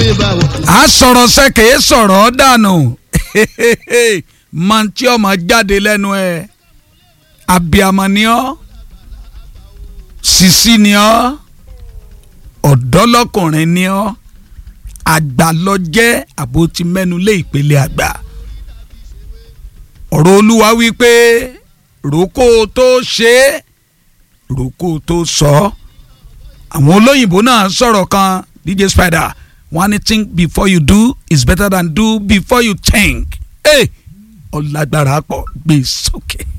báwo. a sọ̀rọ̀ sẹ́kẹ̀ẹ́ sọ̀rọ̀ dànù máa tí ọmọ jáde lẹ́nu ẹ̀ abiamọ ni ọ́ sisi ni ọ́ ọ̀dọ́lọ́kùnrin ni ọ́ àgbà lọ jẹ́ àbò ti mẹ́nu lé ìpele àgbà ọ̀rọ̀ olúwa wí pé ròkó tó ṣe é ròkó tó sọ ọ́ àwọn olóyìnbó náà sọ̀rọ̀ kan DJ Spider wọ́n á ní think before you do is better than do before you think. ọ̀làgbára pọ̀ gbé sókè.